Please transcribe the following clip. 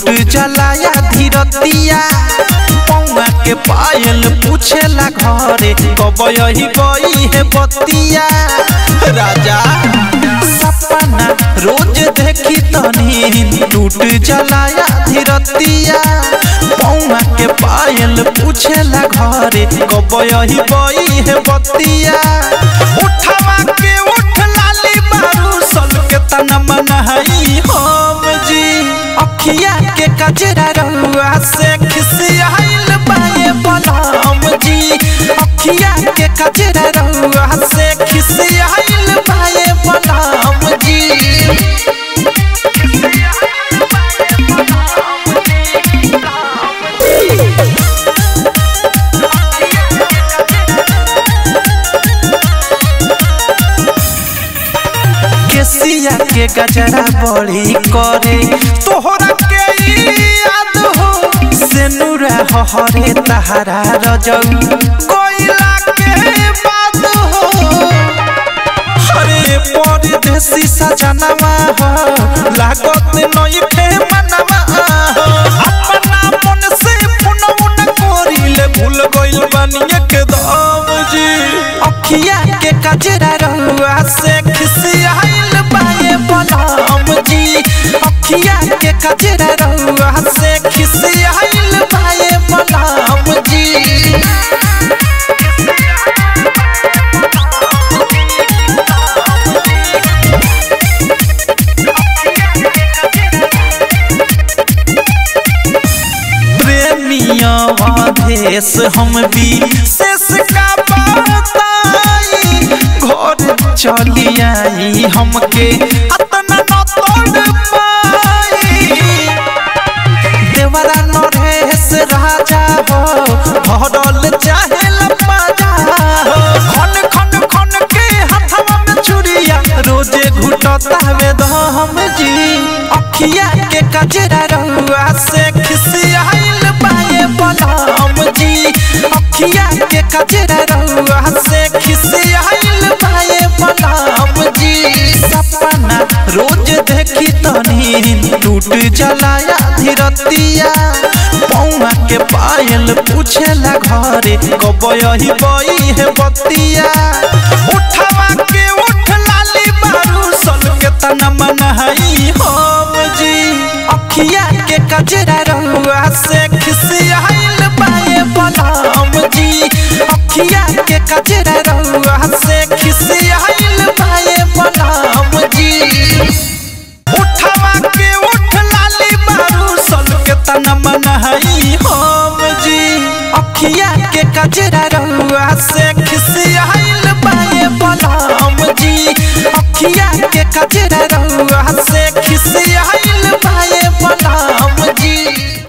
टूट जलाया धीरतिया पौआ के पायल पूछेला घरे कब यही गई है बतिया राजा सपना रोज देखी तनी टूट जलाया धीरतिया पौआ के पायल पूछेला घरे कब यही गई है बतिया उठवा के उठ लाली बारू सल के तना मनहई हम जी अखिया के कजरा रहुआ से खिसियाइल बाए बलम जी अखिया के कजरा रहुआ से खिसियाइल बाए बलम जी केसिया के गजरा बड़ी करे तोहरा के याद हो सेनुरा हरे तहरा रजौ कोयला के बात हो हरे परदेसी सजनवा हो लागत नई फे मनवा हो अपना मन से पुनौन कोरिले भूल गइल बानी एकदम जी अखिया के कजरा रहुआ से खिसियाइल बाए बलम जी अखिया के कजरा रहुआ से खिसियाइल बाए बलम जी प्रेमिया देश हम भी शेष का बताई घर चली आई हमके अतना न तोड़ पाई देवरा नरेश राजा हो भरल चाहे लपाजा हो खन खन खन के हथवा में चुरिया रोजे घुटता में दम जी अखिया के कजरा रहुआ से खिसियाइल बाए बलम जी अखिया के कजरा रहुआ से खिसियाइल बाए बलम जी सपना रोज देखी तनी टूट जलाया धीरतिया पौआ के पायल पूछेला घरे कब यही बई है बतिया उठवा के उठ लाली बारू सल के तना मनहई हम जी अखिया के कजरा रहुआ से